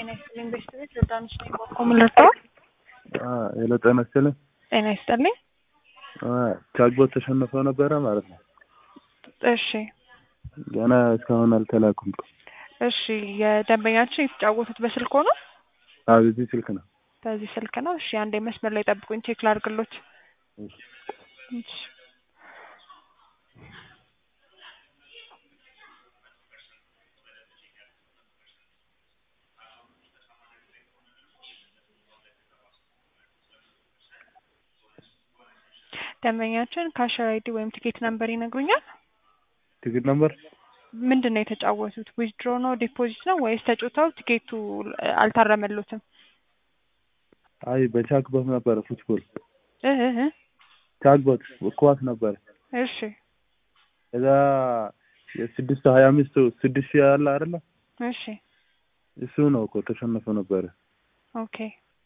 ጤና ይስጥልኝ ቤተሰቦች ዮርዳኖስ ነኝ በኮምን ልርዳው ሄሎ ጤና ይስጥልኝ ጤና ይስጥልኝ ቻግቦት ተሸንፈው ነበረ ማለት ነው እሺ ገና እስካሁን አልተላኩም እሺ የደንበኛችን የተጫወቱት በስልክ ሆኖ አዎ በዚህ ስልክ ነው በዚህ ስልክ ነው እሺ አንዴ መስመር ላይ ጠብቁኝ ቼክ ላድርግሎት እሺ ደንበኛችን ካሸር አይዲ ወይም ቲኬት ነምበር ይነግሩኛል ቲኬት ነምበር ምንድን ነው የተጫወቱት ዊዝድሮ ነው ዲፖዚት ነው ወይስ ተጫውተው ቲኬቱ አልታረመሉትም አይ በቻግቦት ነበረ ፉትቦል እህ እህ ቻግቦት ኳስ ነበረ እሺ እዛ የስድስት ሀያ አምስት ስድስት ሺህ ያለ አይደለ እሺ እሱ ነው እኮ ተሸንፎ ነበረ ኦኬ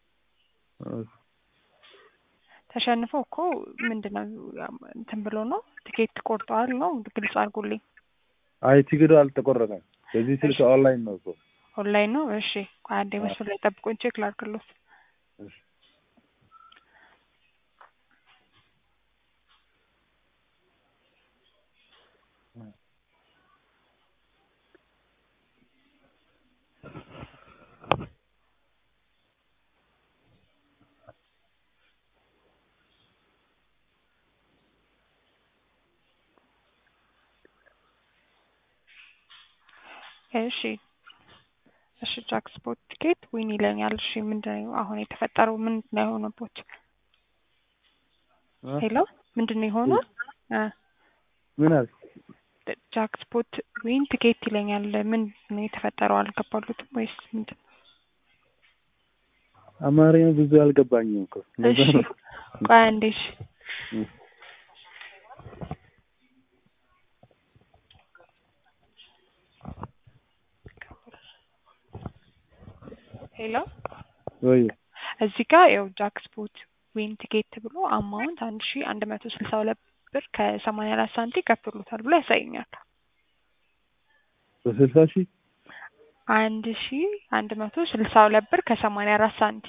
ተሸንፎ እኮ ምንድን ነው እንትን ብሎ ነው ቲኬት ቆርጠዋል ነው ግልጽ አድርጉልኝ አይ ቲኬቱ አልተቆረጠም በዚህ ስልክ ኦንላይን ነው እኮ ኦንላይን ነው እሺ አንዴ መስመር ላይ ጠብቁኝ ቼክ ላድርግሎት እሺ እሺ እሺ ጃክስፖት ቲኬት ዊን ይለኛል። እሺ ምንድን ነው አሁን የተፈጠረው? ምንድን ነው የሆነቦት? ሄሎ ምንድን ነው የሆነው? ምን አልክ? ጃክስፖት ዊን ቲኬት ይለኛል። ምንድን ነው የተፈጠረው? አልገባሉትም ወይስ ምንድን ነው? አማርኛ ብዙ አልገባኝም እኮ እሺ ቆይ አንዴ እሺ ሄሎ ወይ እዚህ ጋር ያው ጃክስፖት ዊን ቲኬት ብሎ አማውንት አንድ ሺ አንድ መቶ ስልሳ ሁለት ብር ከሰማንያ አራት ሳንቲ ከፍሎታል ብሎ ያሳየኛል። በስልሳ ሺህ አንድ ሺ አንድ መቶ ስልሳ ሁለት ብር ከሰማንያ አራት ሳንቲ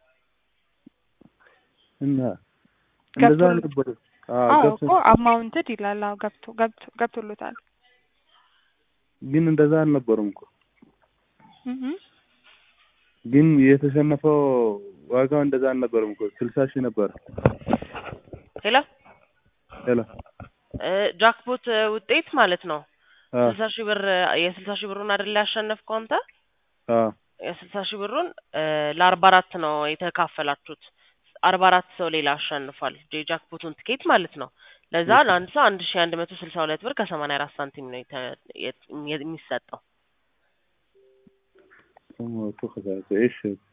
እና እንደዛ ገብቶ- ነበር። አዎ ገብቶ እኮ አማውንትድ ይላል። አዎ ገብቶ ገብቶ ገብቶሎታል። ግን እንደዛ አልነበሩም እኮ እህ ግን የተሸነፈው ዋጋው እንደዛ አልነበረም እኮ ስልሳ ሺህ ነበር። ሄሎ ሄሎ ጃክፖት ውጤት ማለት ነው። አ ስልሳ ሺህ ብር የስልሳ ሺህ ብሩን አይደል ያሸነፍከው አንተ? አ የስልሳ ሺህ ብሩን ለአርባ አራት ነው የተካፈላችሁት። አርባ አራት ሰው ሌላ አሸንፏል። የጃክፖቱን ትኬት ማለት ነው። ለዛ ለአንድ ሰው አንድ ሺህ አንድ መቶ ስልሳ ሁለት ብር ከሰማንያ አራት ሳንቲም ነው የተ- የት- የሚሰጠው። እሱ ከዛ እሺ